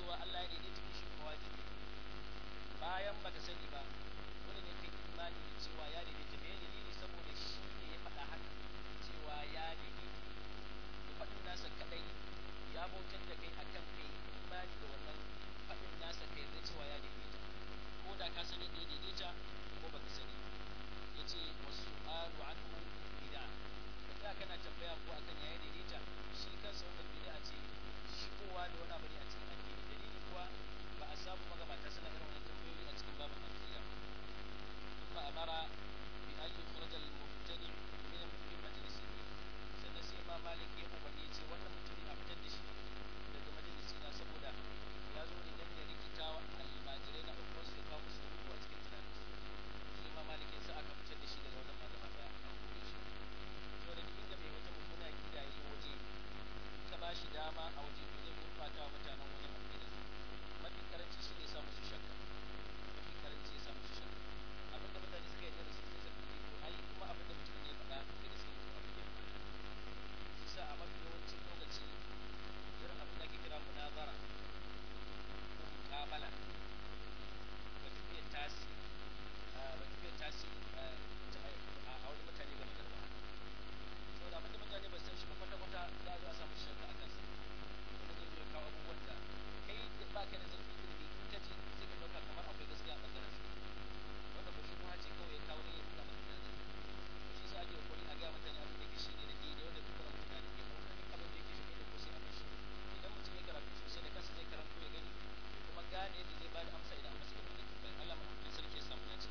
cewa Allah ya daidaita shi kuma wajibi bayan baka sani ba dole ne kai imani da cewa ya daidaita me dalili saboda shi ne ya faɗa haka cewa ya daidaita da faɗin nasa kadai ya bautar da kai akan kai imani da wannan faɗin nasa kai da cewa ya daidaita ko da ka sani da ya daidaita ko baka sani ya ce wasu alu anhu bid'a da kana tambaya ko akan ya daidaita shi kansa wannan bid'a ce shigowa da wani abu ne a cikin addini dalili kuwa ba a samu magabata suna irin wannan tambayoyi a cikin babin aqida kuma amara bi an yukhraj al mubtadi min min majlisihi sannan sai ma malik ya umarni ya ce wannan mutum a fitar da shi daga majalisi na saboda ya zo ne dan ya rikita wa almajirai na ɗaukar su ya kawo musu rubu a cikin tunaninsu sai ma malik ya sa aka fitar da shi daga wannan magana ɗaya a kore shi to da duk inda mai wata mummuna aqida ya yi waje ka ba shi dama a waje to zai gurɓata wa mutanen wajen aqida mafi karanci shi ne sa musu shakka mafi karanci ya sa musu shakka abin da mutane suka yarda da su sai suka ji to ai kuma abin da mutum ne ya faɗa da gaske ne to abin ya shi sa a mafi yawancin lokaci irin abin da ake kira munazara ko muƙabala ba tafiyar tasi ba tafiyar tasi a wani mutane game da ba saboda abin da mutane ba san shi ba kwata-kwata za a zo a samu shakka a kansa kuma zai zo ya kawo abubuwan da kai da ba ka da zurfi ilimi in ka ji sai ka ɗauka kamar akwai gaskiya a ɓangaren sa wanda ba shi kuma ce kawai ya kawo ne ya nuna maka da zai to shi sa ake kokari a gaya mutane abin da ke shi ne na daidai wanda dukkan mutane ke ɗauka duk abin da yake shi ne da ko sai a bashi idan mutum ya karatu sosai da kansa zai karanto ya gani ya kuma gane yadda zai bada amsa idan an masa irin wannan tambayar Allah maɗaukakin sarki ya samu dace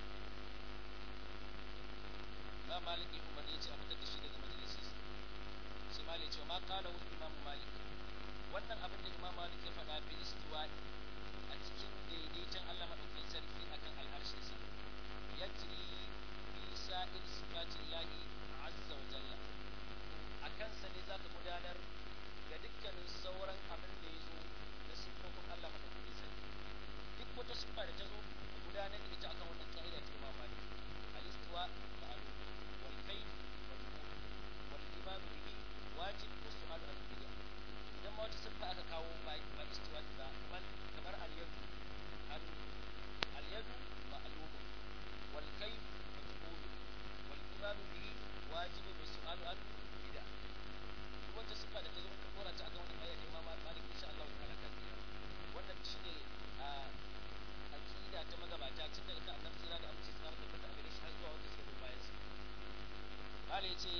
ba malik ya umarni ya ce a fitar da shi daga majalisi sai malik ce ma kala wani imamu malik wannan abin da imam malik ya faɗa bil istiwa'i a cikin daidaiton Allah madaukakin sarki akan alharshen sa yajri fi sa'ir sifatillahi azza wa jalla akan sa ne zaka gudanar ga dukkanin sauran abin da ya zo na siffofin Allah madaukakin sarki duk wata siffa da ta zo gudanar da ita akan wannan ka'ida ta imam malik al-istiwa ma'lum wal kayf wal wal iman bihi wajib wa su'al an bid'a idan ma wata siffa aka kawo ba ba istiwa ba bal kamar al yadu al al yadu ma'lum wal kayf majhul wal iman bihi wajib wa su'al an bid'a wata siffa da ta zo ka dora ta akan wannan ayat imam malik insha Allah ta'ala ka tsira wannan shine a aqida ta magabata tun daga kan annabi sira da amince tsara da fata a gare shi har zuwa wanda suka zo bayan sa قال يتي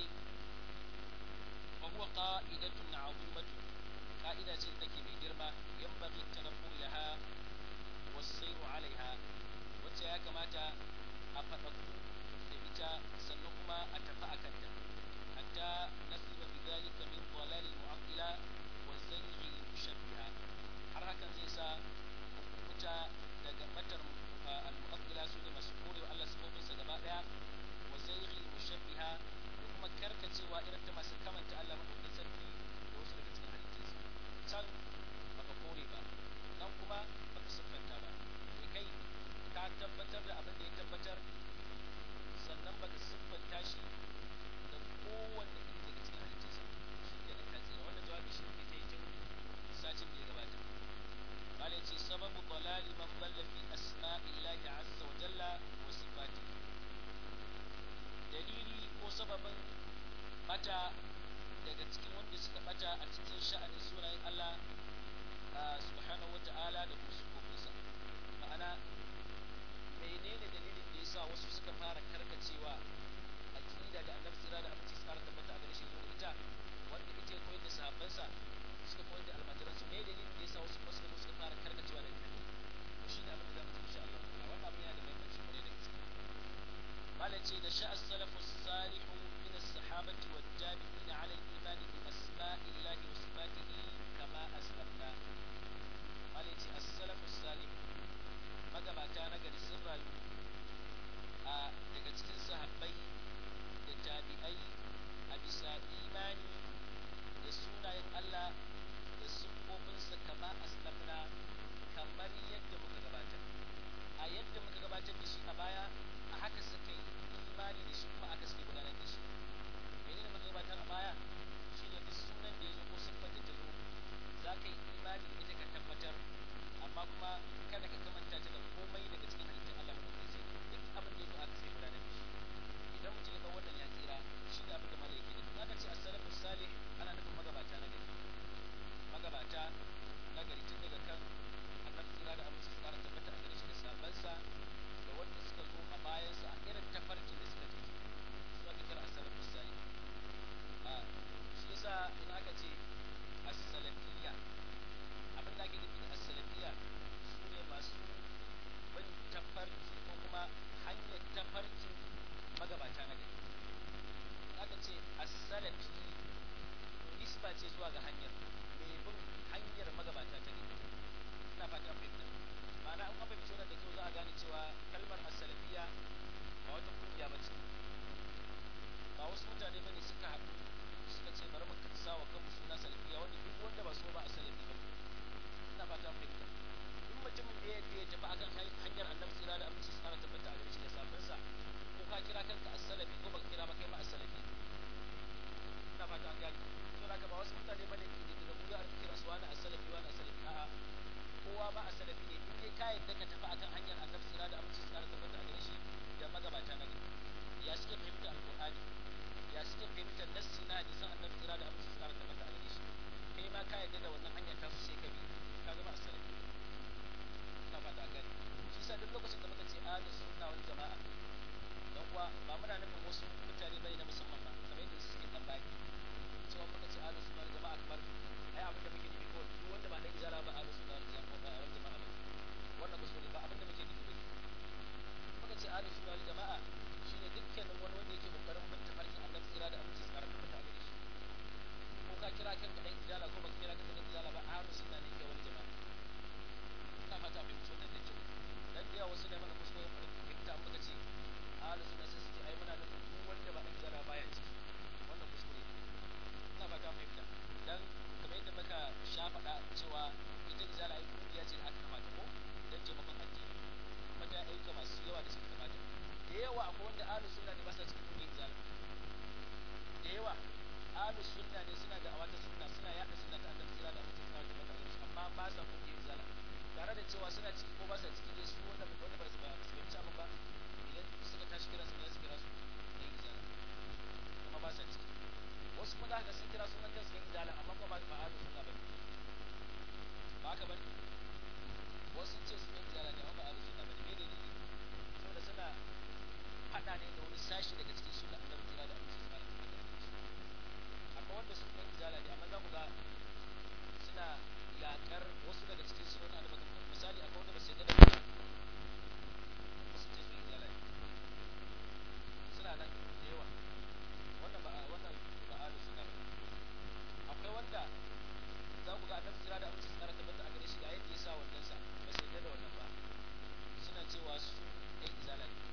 وهو قائدة عظيمة قائدة تكي من جرمة ينبغي التنبه لها والسير عليها وتيا كما أفتقو تبتا سنقما أتفا أكتا حتى نسلم بذلك من ضلال المعطلة والزيغ المشبهة حركة زيسا متا daga matar al-mu'attila su ne masu kore wa Allah sifofin sa gaba daya wa zayghi mushabbiha da kuma karkacewa irin ta masu kamanta Allah madaukakin sarki da wasu daga cikin halittunsa can baka kore ba nan kuma baka siffanta ba mai kai ka tabbatar da abin da ya tabbatar sannan baka siffanta shi da kowanne iri daga cikin halittunsa shi ke nan ka tsira wannan jawabi shi ne ta yi tun satin da ya gabata malai ce sababu dalali man dalla fi asma'illahi azza wa jalla wa sifatihi dalili ko sababin bata daga cikin wanda suka bata a cikin sha'anin sunayen Allah subhanahu wa ta'ala da kuma sufofinsa ma'ana menene dalilin da yasa wasu suka fara karkacewa aqida da annabi sira da abinci tsara tabbata a gare shi zuwa ita wanda ita ya koyar da sahabbansa suka koyar da almajiransu me dalilin da yasa wasu kuma suka zo suka fara karkacewa daga kan to shi ne abin da za mu ci insha Allah ta'ala wannan abin yana da muhimmanci kwarai da gaske malam ce da sha'a salafu salihu min as-sahabati wal tabi'in 'ala al-iman bi asma'illahi wa sifatihi kama aslamna malam ce as-salafu salih magabata na gari sun rayu a daga cikin sahabbai da tabi'ai a bisa imani da sunayen Allah da siffofinsa kama aslamna kamar yadda muka gabatar a yadda muka gabatar da shi a baya a haka suka yi imani da shi kuma aka suke gudanar da shi menene muka gabatar a baya zuwa ga hanyar mai bin hanyar magabata ta ne ina fata an fahimta ma'ana an an fahimci wannan da kyau za a gane cewa kalmar as-salafiyya ba wata kungiya ba ce ba wasu mutane bane suka haɗu suka ce bari mu sa wa kanmu suna salafiyya wanda duk wanda ba so ba a salafi ba ina fata an fahimta duk mutumin da ya ya tafi akan hanyar annabi tsira da aminci tsara tabbata a gare shi da safinsa ko ka kira kanka as-salafi ko baka kira ba kai ma as-salafi ina fata an gane to da ba wasu mutane bane ke da mu za a kira su wani as-salafi wani as-salafi a'a kowa ba as-salafi ne in dai ka yadda ka tafi akan hanyar annabi tsira da aminci tsara tabbata a gare shi da magabata na gari ya suke fahimta alqur'ani ya suke fahimtar nassi na hadisan annabi tsira da aminci tsara tabbata a gare shi kai ma ka yadda da wannan hanyar ta su sai ka bi ka zama as-salafi ina fata an gane shi sa duk lokacin da muka ce ahlus sunna wal jama'a dan kuwa ba muna nufin wasu mutane bane na musamman ba kamar yadda suke kan baki cewa muka ce ahlus sunna wal jama'a kamar ai abin da muke nufi ko duk wanda ba dan izala ba ahlus sunna wal jama'a ba wal jama'a ba wannan kuskure ba abin da muke nufi bane muka ce ahlus sunna wal jama'a shine dukkanin wani wanda yake kokarin bin tafarkin annabi tsira da aminci tsara ta fita gare shi ko ka kira kanka dan izala ko baka kira kanka dan izala ba ahlus sunna ne ke wal jama'a ina fata abin mutum da kyau dan da yawa wasu ne mana kuskure fahimta muka ce ahlus sunna sai su ce ai muna nufin duk wanda ba dan izala baya ciki wannan kuskure ina fata fahimta dan kamar yadda muka sha faɗa cewa ita izala ai kungiya ce da aka kamata ko dan taimakon addini kuma ta aika masu yawa da suka kamata da yawa akwai wanda ahlus sunna ne ba sa cikin kungiyar izala da yawa ahlus sunna ne suna da awata sunna suna yaɗa sunna ta annabi sallallahu alaihi wasallam da mutane amma ba sa kungiyar izala tare da cewa suna ciki ko ba sa ciki dai su wanda wanda ba su ba su fahimci abin ba idan suka tashi kira su ne su kira su da izala kuma ba sa ciki wasu kuma za ka sun kira sunan kansu kan izala amma kuma ba ba ahlus sunna bane ba haka bane wasu ce su kan izala ne amma ba ahlus sunna bane me ne ne saboda suna hada ne da wani sashi daga cikin sunna annabi kira da amince su fara akwai wanda su kan izala ne amma za ku ga suna yakar wasu daga cikin sunan annabi misali akwai wanda ba su yarda da wasu ce su kan izala ne suna nan da yawa wannan ba wannan ba ahlus sunna ba akwai wanda za ku ga annabi kira da amince su fara tabbata a gare shi ga yadda ya sa wannan sa ba su yarda da wannan ba suna cewa su ɗan izala ne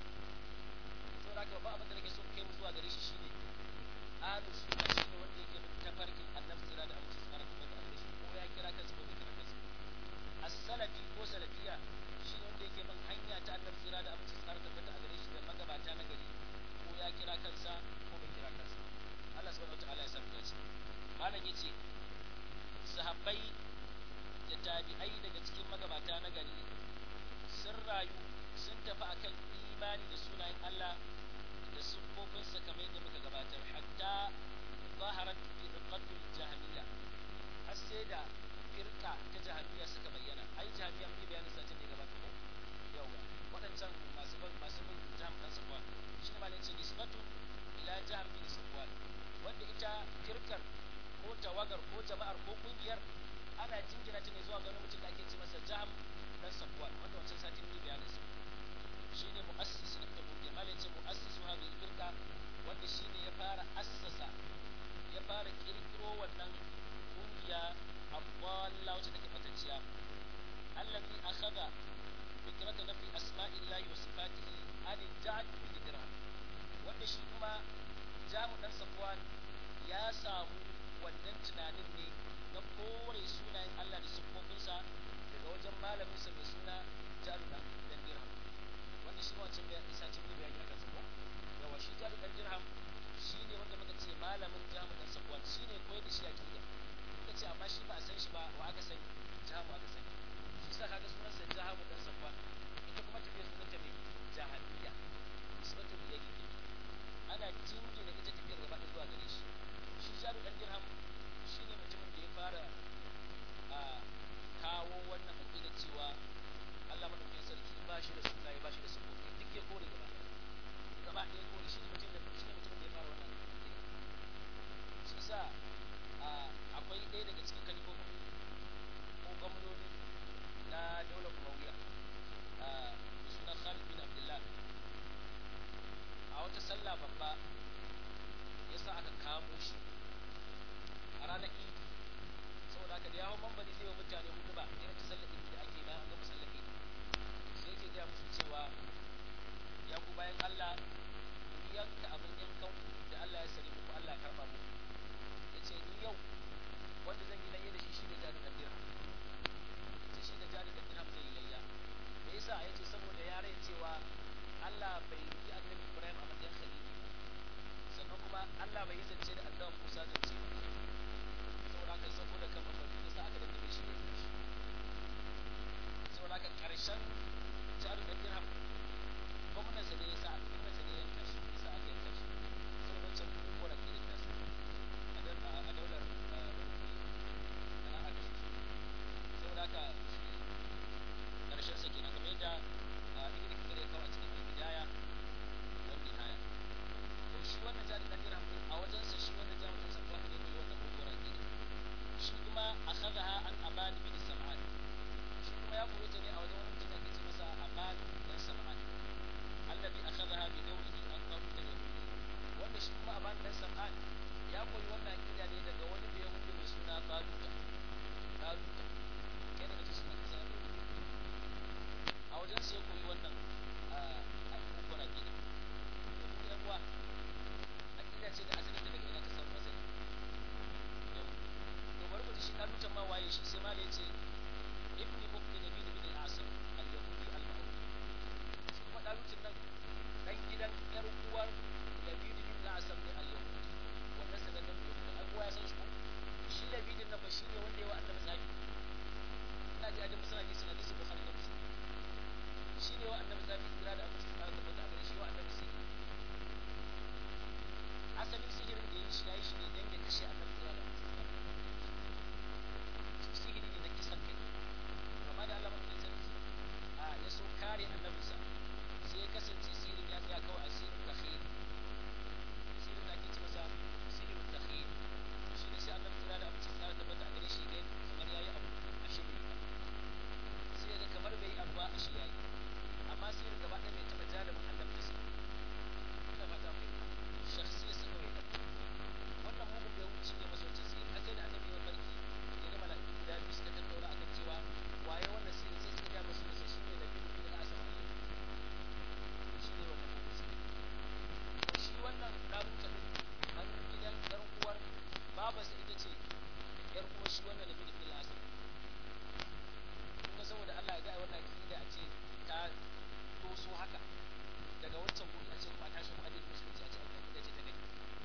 to da ba abin da nake so kai mu zuwa gare shi shine ahlus sunna shine wanda yake bin tafarkin annabi kira da amince su fara tabbata a gare shi ko ya kira kansa ko bai kira kansa as-salafi ko salafiya shine wanda yake bin hanya ta annabi kira da amince su fara tabbata a gare shi da magabata na gari ko ya kira kansa ko bai kira kansa Allah subhanahu wataala ya samu dace malam yace sahabbai da tabi'ai daga cikin magabata na gari sun rayu sun tafi akan imani da sunayen Allah da siffofinsa kamar yadda muka gabatar hatta zaharat firqatul jahmiya har sai da firqa ta jahmiya suka bayyana ai jahmiya mun yi bayanin satin da ya gabata ko yawa waɗancan masu bin masu bin jahm dan safwan shi ne ma ne ce nisbatu ila jahm bin safwan wanda ita firkar ko tawagar ko jama'ar ko kungiyar ana jingina ta ne zuwa ga wani mutum da ake ce masa jahm dan safwan wanda wancan satin ne bayanin sa shine mu'assis na ita kungiyar malai ce mu'assisu hadhihi firqa wanda shine ya fara assasa ya fara kirkiro wannan kungiya abdalla wacce take fatacciya allazi akhadha fikrata nafi asma'illahi wa sifatihi an ja'd bin dirham wanda shi kuma jamu dan safwan ya samu wannan tunanin ne na kore sunayen Allah da siffofinsa daga wajen malaminsa mai suna jaru dan dirham wanda shi wancan bayan isa cin ne bayani akan sako yawa shi jaru dan dirham shi ne wanda muka ce malamin jamu dan safwan shi ne koyar da shi aqida muka ce amma shi ba a san shi ba wa aka sani jamu aka sani shi sa kaga sunansa jamu dan safwan ita kuma tafiyar sunanta mai jahiliya nisbatul ilayhi ana jingina ita tafiyar gaba ɗaya zuwa gare shi shi jaru dan dirham shi ne mutumin da ya fara a kawo wannan aqida cewa Allah madaukakin sarki ba shi da sunaye ba shi da sifofi duk ya kore gaba gaba ɗaya kore shi ne mutum da shi ne mutum da ya fara wannan aqida shi sa akwai ɗaya daga cikin kalifofin ko gwamnoni na daular Umayya da sunan Khalid bin Abdullah a wata sallah babba yasa aka kamo shi hau mambari zai wa mutane hudu ba irin ta sallar da ake bayan an gama sallar idi sai yake gaya musu cewa ya ku bayan Allah ku yanka abin yankan ku da Allah ya sani muku Allah ya karba muku yace ni yau wanda zan yi layya da shi shine jari da dirham ce shi da jari da dirham zai yi layya me yasa yace saboda ya rai cewa Allah bai yi annabi Ibrahim a matsayin khalili ba sannan kuma Allah bai yi zance da annabi Musa zance ba saboda haka saboda kan mafarki yasa aka dandabe shi ne saboda haka karshen jari da dirham gwamnansa ne yasa gwamnansa ne yanka shi yasa aka yanka shi saboda wancan kuma da ke da tasa a daular ana aka shi saboda haka karshen sa kenan kamar yadda ibn kathir ya kawo a cikin al-bidaya wa nihaya to shi wannan jari dan dirham din a wajen sa shi wannan jami'in sa kuma ne mai wannan kokora ne shi kuma akhadha an aban bin sam'an shi kuma ya koyi ta ne a wajen wani mutum da ke ce masa aban dan sam'an alladhi akhadha bi dawrihi an qabut al-yahudi wanda shi kuma aban dan sam'an ya koyi wannan akida ne daga wani da yahudi mai suna taluta taluta kai daga cikin sunan kasa ne a wajen sai koyi wannan abubuwan akida da kuma yan uwa akida ce da asalin daga ina ka samu asali yau to bari ku ji shi talutan ma waye shi sai ma da yace ibni ukti nabi bin al-asr al-yahudi al-ma'ruf shi kuma talutin nan dan gidan yar uwar Labid bin al-Asam ne al-Yahudi wannan sanannen ne da abuwa ya san shi ko shi Labid nan ba shi ne wanda ya wa Annabi zabi ina ji ajin musana ji sunan hadisi Bukhari da Muslim shi ne wa Annabi zabi kira da Abu Sufyan da bata gare shi wa Annabi sai asalin sihirin da yi shi yayi shi ne dan ya kashe Annabi kira da Abu sihiri ne na kisan kai amma da Allah mutum sarki a ya so kare annabinsa sai ya kasance sihirin ya tsaya kawai a sihirin takhir sihirin da ake ci masa sihirin takhir shi ne sai annabi kira da abu cikin tsara tabbata a gare shi ne kamar yayi abu a shi bai ba sai ga kamar bai yi abu ba a shi yayi amma sihirin gaba ɗaya bai taɓa jarumin annabi da sihirin ina fata mai shakhsiyar sa kawai da wannan mugun bai wuce ne masa wancan sihirin har sai da annabi ya farki ya ga mala'iku guda biyu suka tattauna akan cewa waye wannan sihirin sai suka ga masu nasa shi ne da bin bin asama shi ne wannan mugun sihirin to shi wannan ɗabuta ɗin an gidan ƴar uwar babarsa ita ce ƴar uwar shi wannan da bin bin asama kuma saboda Allah ya ga wannan akida a ce ta doso haka daga wancan guri a ce kuma ta shi muhaddin musulunci a ce an akida ce ta gani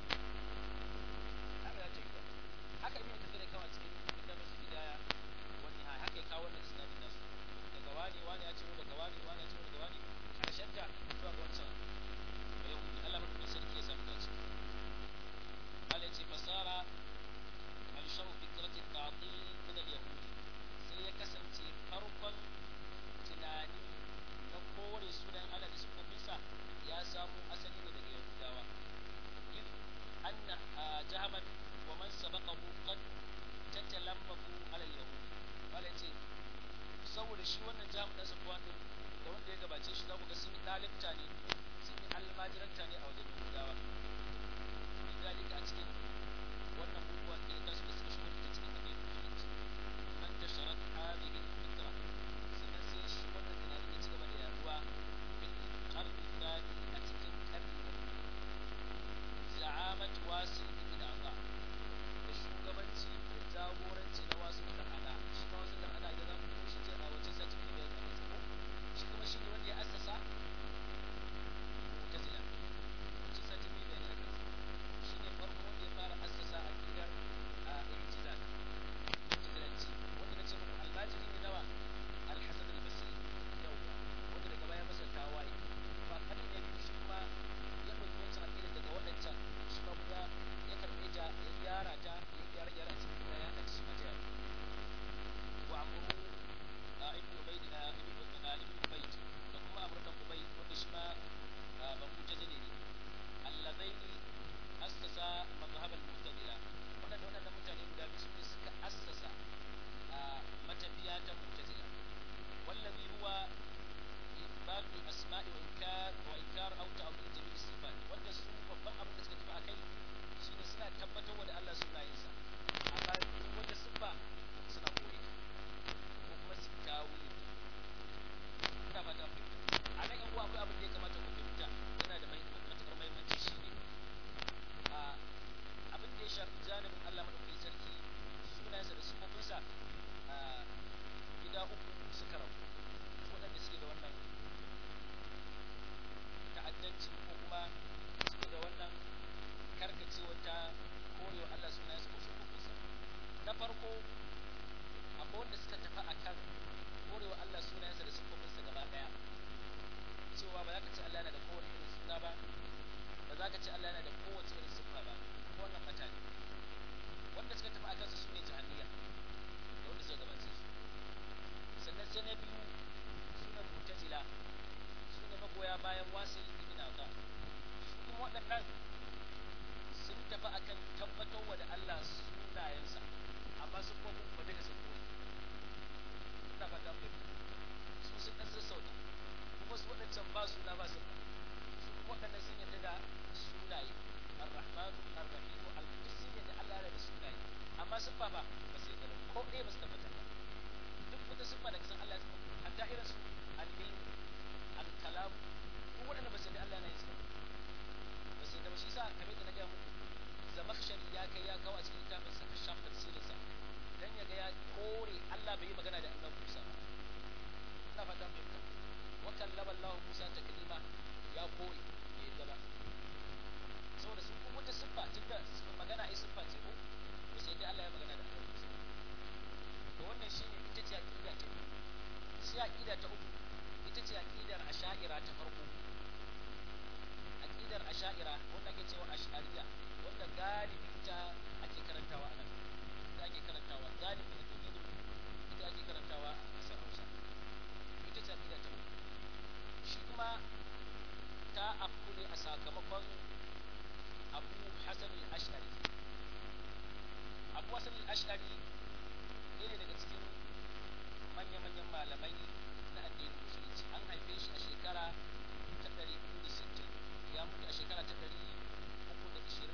haka za ta yi ba haka ibn kathir ya kawo a cikin inda masu bidaya wani ha haka ya kawo wannan isnadin nasu daga wani wani ya ciro daga wani wani ya ciro daga wani karshen ta zuwa ga wancan ba yau Allah mutum sarki ya samu dace Allah ya ce fasara man sharu fikrati ta'til min al-yahud sai ya kasance farkon tunani na kore sunan Allah da sunan ya samu asali ne daga Yahudawa if anna jahaman wa man sabaqahu qad tatalammaku ala al-yahud wala ce saboda shi wannan jaham dan safwan din da wanda ya gabace shi za ku ga sun yi dalibta ne sun yi almajiranta ne a wajen Yahudawa lidalika a cikin wannan bukuwa ne da suka suka shigo da cikin abin musulunci man tasharat hadhihi al-fikra sannan sai shi wannan tunanin ya ci gaba da yaduwa bil qarni thani a cikin karni na biyu za'amat wasil ibn Ata da shugabanci da jagoranci na wasu da ada shi ma wasu da ada idan zamu ko shi je a wajen sati da ya kama ko shi kuma shi ne wanda ya assasa mu'tazila wajen sati da ya kama shi ne farko wanda ya fara assasa aqidar cewa ba za ka ce Allah yana da kowane irin suna ba ba za ka ce Allah yana da kowace irin siffa ba wannan mata ne wanda suka tafi akan su sune jahiliya da wanda suka gabace su sannan sai na biyu sune mu'tazila sune magoya bayan wasil ibn Ata su kuma waɗannan sun tafi akan tabbatarwa da Allah sunayensa amma sun kuma kuma daga sun koyi ina fata mai su sun ɗan sassauta kuma su waɗancan ba suna ba sun su kuma waɗannan sun yadda da sunaye ar-rahmanu ar-rahimu al-qudus sun yadda Allah yana da sunaye amma sun ba ba ba sai da ko ɗaya ba su tabbatar ba duk wata siffa da kasan Allah ya tabbata hatta irin su al-ilm al-kalam ko waɗanda ba su da Allah yana yin su ba sai da shi sa kamar da na gaya muku zamakhshari ya kai ya kawo a cikin littafin sa kashaf tafsirinsa dan ya ga ya kore Allah bai yi magana da annabi Musa ba ina fatan bai ka wa kallama Allah Musa taklima ya kore bai yadda ba saboda sun kuma wata siffa tunda magana ai siffa ce ko to sai dai Allah ya magana da annabi Musa to wannan shine ita ce aqida ta biyu sai aqida ta uku ita ce aqidar asha'ira ta farko aqidar asha'ira wanda ake cewa ash'ariya wanda galibi ita ake karantawa a nan ita ake karantawa galibi da tauhidin ita ake karantawa a kasar Hausa ita ce aqida ta uku shi kuma ta afku ne a sakamakon Abu Hasan al-Ash'ari Abu Hasan al-Ash'ari ne ne daga cikin manya-manyan malamai na addinin musulunci an haife shi a shekara ta 460 ya mutu a shekara ta 320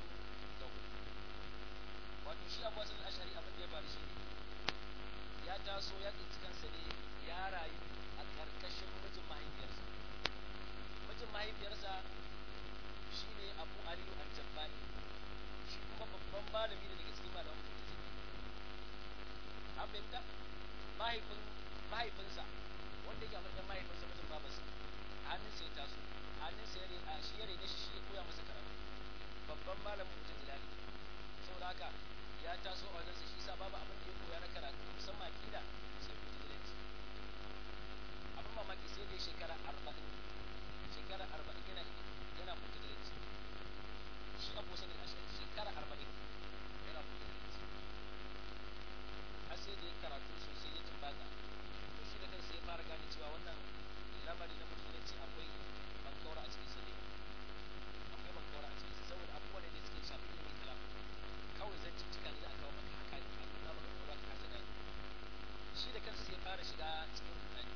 wato shi abu wasan ashari abin da ya faru shi ne ya taso ya tsinci kansa ne ya rayu a ƙarƙashin mijin mahaifiyarsa mijin mahaifiyarsa shi ne abu aliyu al-jabbani shi kuma babban malami ne daga cikin malaman mutum an fahimta mahaifin mahaifinsa wanda yake a matsayin mahaifinsa mijin babarsa hannun sai taso hannun sai a shi ya rene shi shi ya koya masa karatu babban malamin mutum jilali saboda haka ya taso a wajensa shi sa babu abin da ya koya na karatu musamman akida sai mutum jilanci abin mamaki sai dai shekara arba'in shekara arba'in yana yana mutum jilanci shi abu sanin a shekara arba'in yana mutum jilanci har sai da ya karatu sosai ya tumbaga to shi da kansa ya fara gane cewa wannan lamari na musulunci akwai bankaura a cikin sa ne akwai bankaura a cikin sa saboda abubuwa ne da suke shafi ilimin kalam kawai zan cicika ne za a kawo maka haka ne a nuna maka kuma ka kasa gani shi da kansa sai fara shiga cikin rudani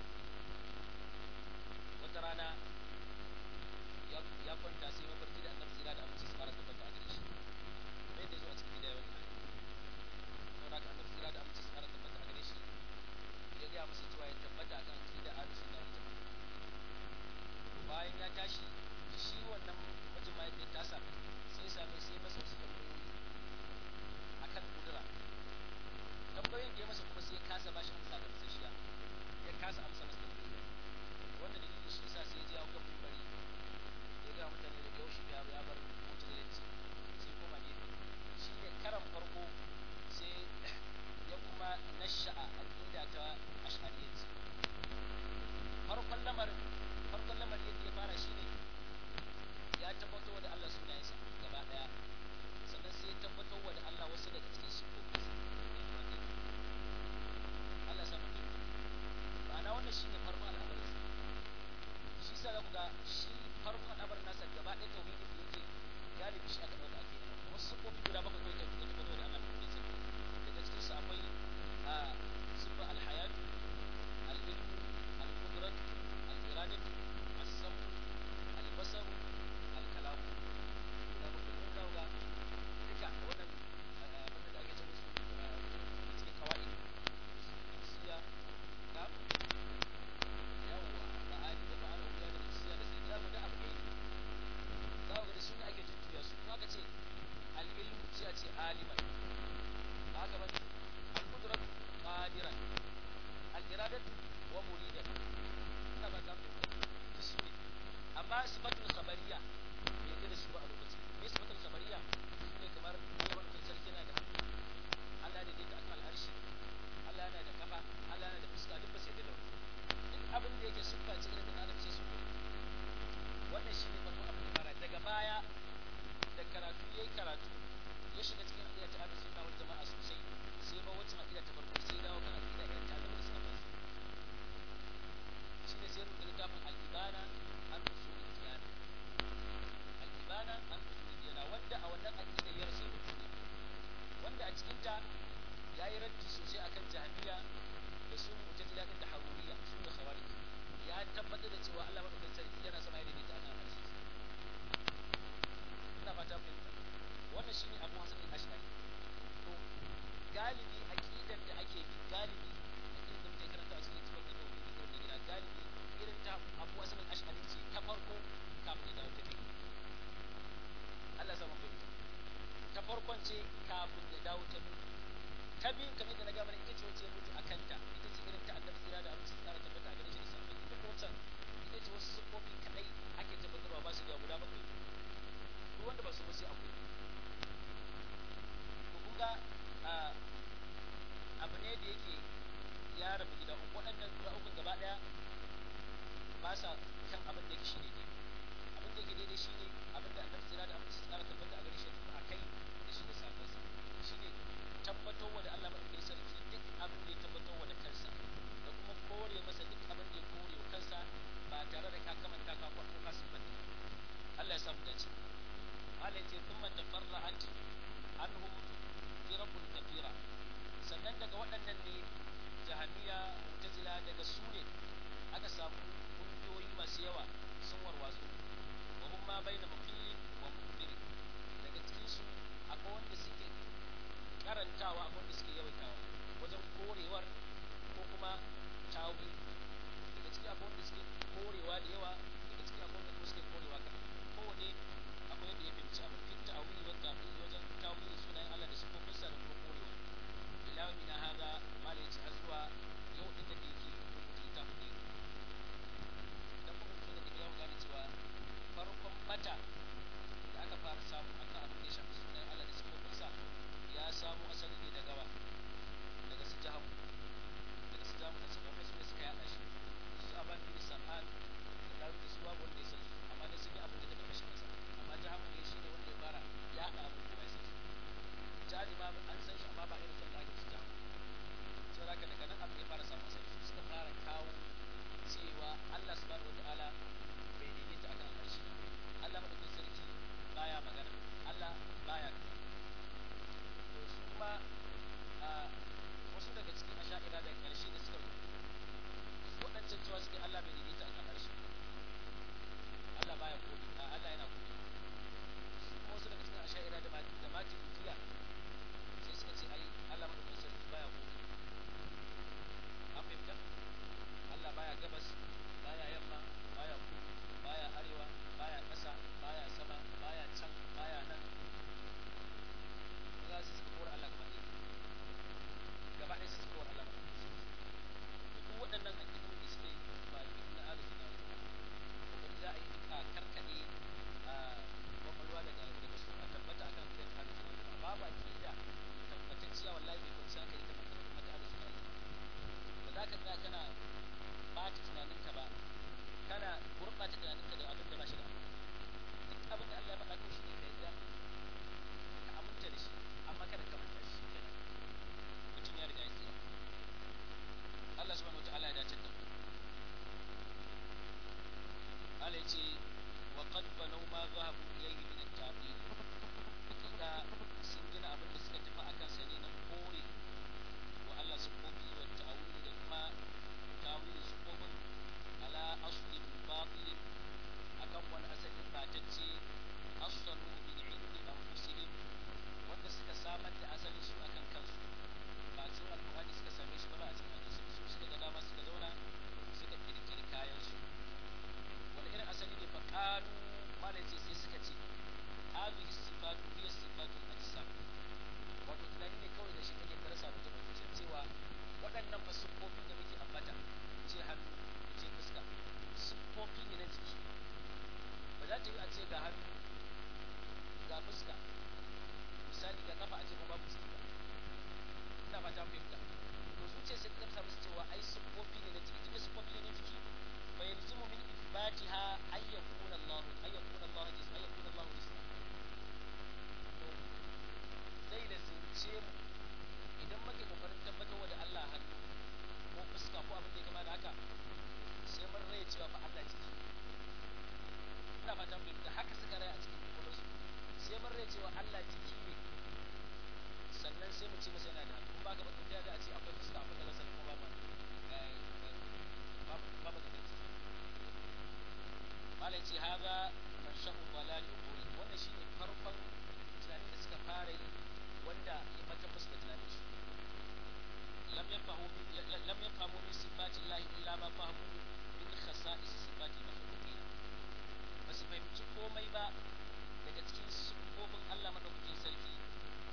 wata rana ya kwanta sai mafarki da annabi tsira da aminci su fara tabbata a gare shi kamar yadda ya zo a cikin bidaya wani saboda haka annabi tsira da aminci su fara tabbata a gare shi ya gaya masa cewa ya tabbata akan akida ahlus sunna wal jamaa bayan ya tashi shi wannan mijin mahaifiyar tasa sai same sai masa wasu tambayoyi akan kudura tambayoyin da ya masa kuma sai ya kasa bashi amsa da fasashiya ya kasa amsa masa tambayoyi wanda dalilin shi yasa sai ya je ya kan bari ya ga mutane da yau shi ya ya bar mutunci sai kuma gefe shi ne karan farko sai ya kuma nasha'a aqida ta ash'ariyyanci farkon lamarin farkon lamarin yadda ya fara shi ne ya tabbatar da Allah sunayensa gaba daya sannan sai ya tabbatar da Allah wasu daga cikin sifofinsa Allah ya samu duk ma'ana wannan shi ne farkon al'amarin shi sa za ku ga shi farkon al'amarin nasa gaba ɗaya tauhidin da yake galibi shi aka ɗauka ake wasu sifofi guda bakwai kawai da tabbatar da Allah ne daga cikin su akwai sifa al-hayatu al-ilmu al-qudratu al-iradatu as-sam'u al-basaru al-kalam guda bakwai mun kawo ga duka wannan abin da ake ce musu cikin kawai siya na yawwa ma'ani da ma'ana guda da siya da sai da guda abu ne za ku ga da su ne ake jujjuya su kuma aka ce al-ilmu sai a ce aliman ba haka ba al-qudrat qadiran al-iradatu wa muridan ina ba ta mu su ne amma sifatul khabariya me yake da su ba a lokacin me sifatul khabariya ne kamar yawan kan sarki na da Allah ne da akan al'arshi Allah yana da kafa Allah yana da fuska duk ba sai da duk abin da yake siffa ce da adam sai su ne farkon ce kafin ya dawo ta biyu ta biyun kamar da na gama ita ce wacce ya mutu a kanta ita ce irin ta annabi tsira da amince tsara tabbata a gare shi da safe ita ko wancan ita ce wasu siffofi kadai ake tabbatarwa ba su da guda bakwai duk wanda ba su ba sai akwai to kun ga abu ne da yake ya rabu gida uku waɗannan guda ukun gaba ɗaya ba sa kan abin da yake shi ne abin da yake daidai shi ne abin da annabi tsira da amince tsara tabbata a gare shi a kai da shi da safansa shi ne tabbatar wa da Allah maɗaukakin sarki duk abin da ya tabbatar wa da kansa da kuma kore masa duk abin da ya kore wa kansa ba tare da ka kamanta ka ko ka siffanta Allah ya samu dace Allah ya ce thumma tafarra'at anhum firaqun kathira sannan daga waɗannan ne jahamiya mu'tazila daga su ne aka samu kungiyoyi masu yawa sun warwatsu wa hum ma baina mufili wa mufiri daga cikin su akwai wanda suke karantawa akwai wanda suke yawaitawa wajen korewar ko kuma tawi daga ciki akwai wanda suke korewa da yawa daga ciki akwai wanda kuma suke korewa kaɗan kowane akwai yadda ya fahimci abin fit ta'awili wa ta'wili wajen tawili sunayen Allah da sifofinsa da kuma korewa ila min hada mala yace har zuwa yau din da yake rubuta littafin ne dan kuma mutum da ya gane cewa farkon mata da aka fara samu akan abin da ya shafi sunayen Allah da sifofinsa ya samu asali ne daga wa daga su jahamu daga su jahamu da sabon su ne suka yaɗa shi su aban bin sam'an da dawo da su babu wanda ya san su amma dai sun yi abin da ta kashe masa amma jahamu ne shi ne wanda ya fara yaɗa abin da ya san su jihadi ma an san shi amma ba irin sanda ake su jahamu saboda haka daga nan abin ya fara samu asali su suka fara kawo cewa Allah subhanahu wataala bai daidaita akan al'arshi Allah madaukakin sarki baya magana Allah baya kaza to su kuma wasu daga cikin asha'ira da ƙarshe da suka waɗancan cewa suke Allah bai daidaita a kan harshe Allah baya komi a Allah yana komi su kuma wasu daga cikin asha'ira da da mati mutiya sai suka ce ai Allah madaukakin sarki baya komi an fahimta Allah baya gabas baya yamma baya kudu baya arewa baya ƙasa baya sama baya can baya nan za su suka kora Allah gaba ɗaya gaba ɗaya su suka kora Allah gaba ɗaya duk waɗannan aƙidu da suke ba aƙidu na alu suna ba za a yi duka karkaɗe a kwakwalwa daga daga su a tabbata akan fiye da alu suna ba babu aƙida tabbatacciya wallahi bai kwanci hankali ta mata mata alu suna ba za ka tsaya kana ɓata tunaninka ba kana gurɓata tunaninka da abin da ba shi da duk abin da Allah ya faɗa ko shi ne ka yadda ka aminta da shi amma kada ka manta shi kenan mutum ya riga ya tsira Allah subhanahu wataala ya dace da mu Allah ya ce wa qad banaw ma zahabu ilayhi min at-ta'til hakika sun gina abin da suka tafi akan sa ne na kore wa Allah sufofi wa ta'awili da kuma ta'awili sufofin ala aslin batil akan wani asalin batacce asalu min indi anfusihim wanda suka samar da asalin su akan kansu ba a cikin alƙur'ani suka same shi ba ba a cikin hadisi su suka ga dama suka zauna suka kirkiri kayan su wani irin asali ne fa qalu malai ce sai suka ce hadhihi sifatu hiya sifatu ajsam wato tunani ne kawai da shi kake darasa mutum a zuciya cewa waɗannan fa siffofi da muke ambata ce hannu ce fuska siffofi ne na jiki ba za ta yi a ce ga hannu ga fuska misali ga kafa a ce kuma babu ciki ba ina ba ta fahimta to su ce sai ka musu cewa ai siffofi ne na jiki tunda siffofi ne na jiki fa yalzimu min ithbatiha ay yakuna Allah ay yakuna Allah jism ay yakuna Allah jism to zai da zince mu idan muke kokarin tabbatar da Allah hannu ko fuska ko abin da ya kama da haka sai mun rai cewa fa Allah jiki ina fatan fahimta haka suka rai a cikin kwakwalwarsu sai mun rai cewa Allah jiki ne sannan sai mu ce masa yana da hannu ba ka ba kun da a ce akwai fuska akwai kaza sannan kuma ba ba ba ba da malai ce haza man shahu balali ukuri wannan shine farkon tunanin da suka fara yi wanda ya fata musu da tunanin su lam yafahu lam yafahu min sifati Allah illa ma fahimu min khasa'is sifati makhluqin ba su fahimci komai ba daga cikin sifofin Allah madaukakin sarki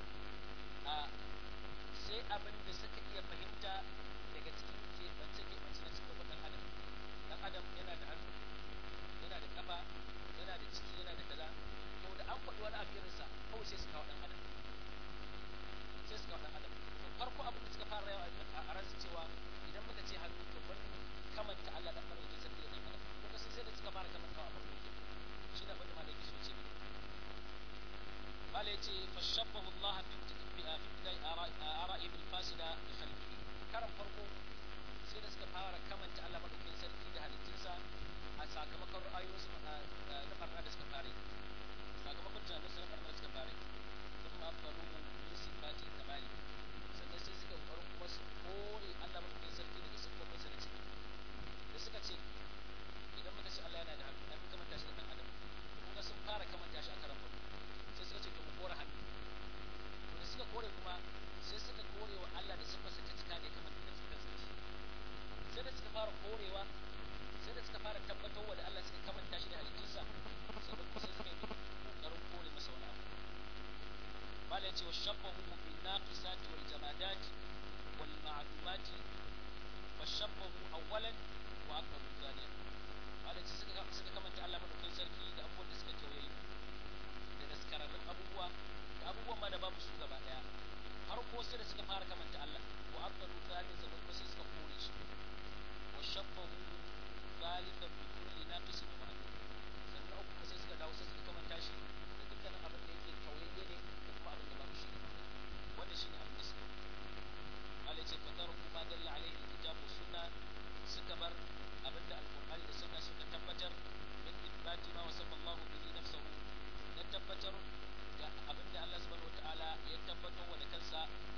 abin da suka iya fahimta daga cikin keɓance keɓance na cikin ɗan adam ɗan adam yana da hannu yana da ƙafa yana da ciki yana da kaza to da an faɗi wani abu irinsa kawai sai su kawo ɗan adam sai su kawo ɗan adam to farko abin da suka fara yawa a ransu cewa idan muka ce hannu to bar kamanta Allah da farko sarki da ɗan adam kuka sun sai da suka fara kamanta a farko shi da abin da malaki so ce malai ce fashabbahu Allah fi ibtidai ara'i bil fasida bi khalqihi karan farko sai da suka fara kamanta Allah madaukakin sarki da halittunsa a sakamakon ra'ayoyinsu na barna da suka fara sakamakon tunanin su na barna da suka fara sun ma faru min sifati kamali sannan sai suka kokarin kuma su kore Allah madaukakin sarki daga siffofinsa na ciki da suka ce idan muka ce Allah yana da hannu na fi kamanta shi da ɗan adam kuma sun fara kamanta shi a karan farko sai suka ce to mu kore hannu to da suka kore kuma sai suka kore wa Allah da siffarsa ta cika ne kamar da suka sarki sai da suka fara korewa sai da suka fara tabbatar wa da Allah suka kamanta shi da halittunsa sai da kusa suka yi kokarin kore masa wani abu mala ya ce wa shabbahu bin naqisati wal jamadati wal ma'lumati fa shabbahu awwalan wa aqbalu thaniyan mala ya ce suka suka kamanta Allah madaukakin sarki da abubuwan da suka kewaye da daskararrun abubuwa da abubuwan ma da babu su gaba daya har ko sai da suka fara kamanta Allah wa aqbalu thaniyan sannan kuma sai suka kore shi wa shabbahu ثالثا بكل ناقص ومعلوم sannan uku kuma sai suka dawo sai suka kamanta shi da dukkanin abin da yake tauyayye ne da kuma abin da babu shi ne wanda shine abin da suka Allah ce fatar kuma dalla alaihi kitab wa sunna suka bar abin da alqur'ani da sunna suka tabbatar min ithbati ma wasafa Allah bihi nafsuhu na tabbatar da abin da Allah subhanahu wataala ya tabbatar wa da kansa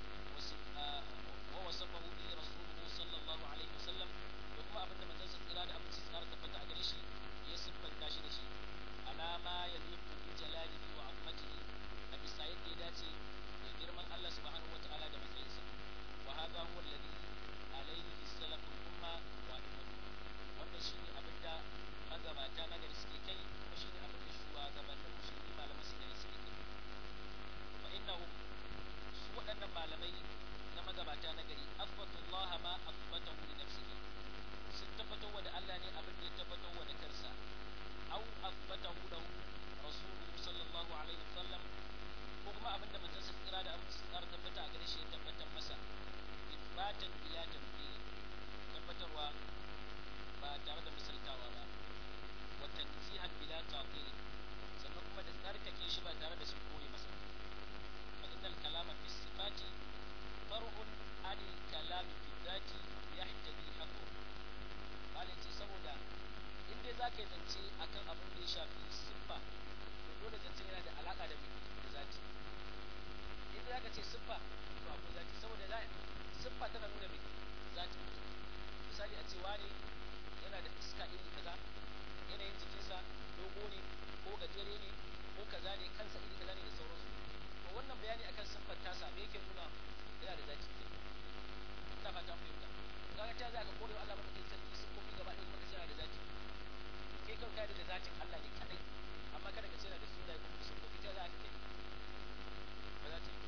wa wasafahu bihi rasuluhu sallallahu alaihi wasallam da kuma abin da manzon tsira da abin tsara tabbata a gare shi ya siffanta shi da shi alama ya liku bi jalalihi wa azmatihi a bisa yadda ya dace da girman Allah subhanahu wa ta'ala da matsayinsa wa hadha huwa alladhi alayhi salaful umma wa immatu wannan shine abin da magabata na gari suke kai kuma shine abin da shugabannin musulmi malaman su gari suke kai fa innahum su waɗannan malamai na magabata na gari athbatu Allah ma athbatahu li nafsihi sun tabbatar wa da Allah ne abin da ya tabbatar wa da kansa au athbatahu lahu rasuluhu sallallahu alaihi wasallam ko kuma abin da manzon sa kira da abin sa tsara tabbata a gare shi ya tabbatar masa ibatan bila tamthili tabbatarwa ba tare da misaltawa ba wa tanzihan bila ta'til sannan kuma da tsarkake shi ba tare da sun kore masa fa innal kalama fi sifati far'un anil kalami fi dhati yahtadi haqqu malin ce saboda in dai za ka yi zance a kan abin da ya shafi siffa to dole zance yana da alaƙa da da zati in dai za ka ce siffa to akwai zati saboda za siffa tana nuna mai zati misali a ce wane yana da iska iri kaza yanayin jikinsa dogo ne ko gajere ne ko kaza ne kansa iri kaza ne da sauransu to wannan bayani akan siffar tasa me yake nuna yana da zati ina fata fahimta kaga ta za ka kore wa Allah madaukakin sarki sun kofi gaba ɗaya kuma ka da zati kai kan kai da zatin Allah ne kadai amma kada ka tsira da sunaye kuma sun kofi ta za ka kai ba za ta yi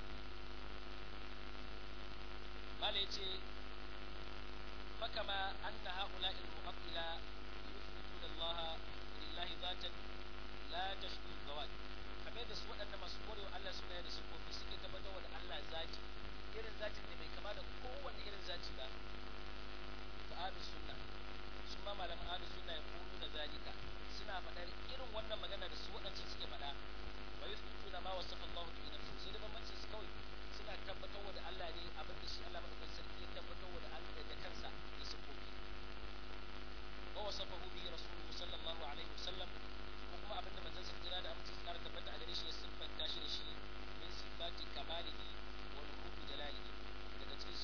mala yace fakama anna haula al mu'attila yuthbituna Allah lillahi zatan la tashku zawat kamar da su waɗanda masu korewa Allah sunaye da sufofi suke tabbatar da Allah zati irin zatin da bai kama da kowanne irin zati ba ahlus sunna su ma malaman ahlus sunna ya kulu da zalika suna faɗar irin wannan magana da su waɗancan suke faɗa wa yusbituna ma wasafa Allah bi nafsihi sai da bambancin su kawai suna tabbatar wa da Allah ne abin da shi Allah madaukakin sarki ya tabbatar wa da Allah da kansa da sifofi wa wasafahu bihi rasuluhu sallallahu alaihi wasallam ko kuma abin da manzon sa kira da amince tsara tabbata a gare shi ya siffanta shi da shi min sifati kamalihi wa nurubi jalalihi daga cikin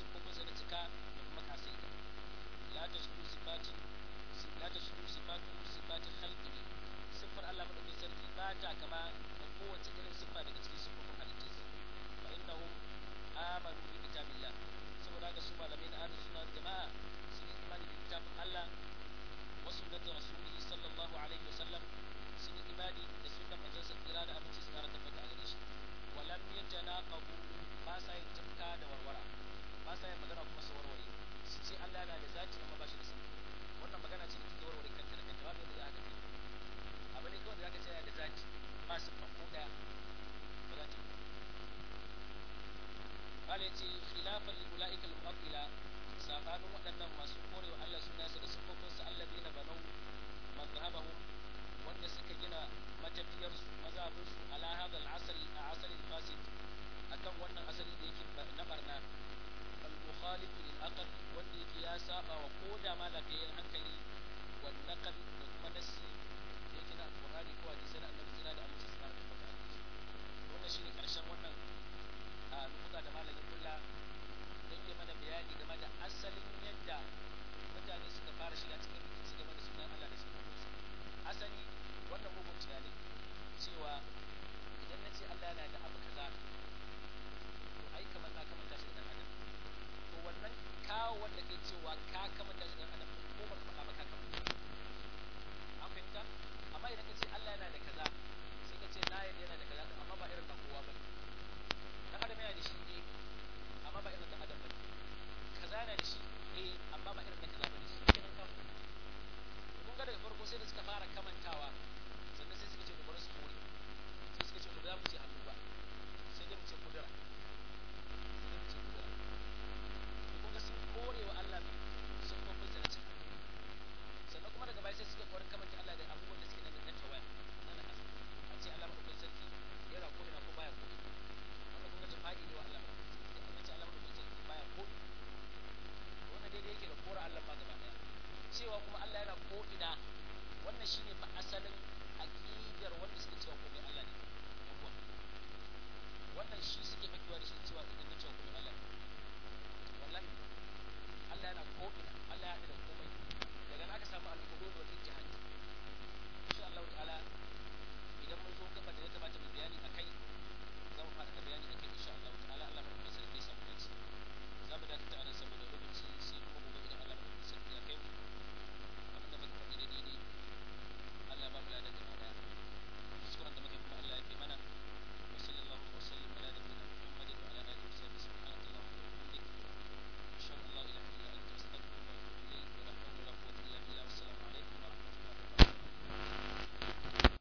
mala yace khilafan li ulaika al mu'attila sabanin waɗannan masu korewa Allah sunansa da sifofinsa alladina banau mazhabahum wanda suka gina matafiyarsu mazhabinsu ala hadha al asal asal al fasid akan wannan asali da yake na barna al mukhalif lil aql wanda yake ya saba wa koda ma lafiyayyen hankali wal naql da kuma nassi da yake na alqur'ani ko hadisi na annabi sina da amince su fara tabbata wannan shine karshen wannan a nukuta da malamin kulla don yi mana bayani game da asalin yadda mutane suka fara shiga cikin rikici game da sunan Allah da sunan Musa asali wannan mugun tunani cewa idan na ce Allah yana da abu kaza to ai kamar na kamanta shi da dan adam to wannan kawo wanda kai cewa ka kamanta shi da dan adam ko ba ka faɗa ba ka kamanta an fahimta amma idan ka ce Allah yana da kaza sai ka ce na yadda yana da kaza amma ba irin na kowa ba dan adam yana da shi ne amma ba irin dan adam ba kaza yana da shi eh amma ba irin na kaza ba ne shi kenan kan kun ga daga farko sai da suka fara kamantawa sannan sai suka ce da bari su kore sai suka ce to ba za mu ce hannu ba sai dai mu ce kudura sai dai mu ce kudura to kun ga sun kore wa Allah ne sun kuma sa na cika sannan kuma daga baya sai suka korin kamanta Allah da abubuwan da suke nan na tawaya na na kasa a ce Allah madaukakin sarki yana ko ina ko baya ko ina wannan kun ga jama'i ne wa Allah madaukakin sarki an ce Allah madaukakin sarki baya ko ina wannan daidai yake da kora Allah ma gaba daya cewa kuma Allah yana ko ina wannan shine fa asalin aqidar wanda suke cewa komai Allah ne abuwa wannan shi suke fakewa da shi cewa idan na cewa komai Allah ne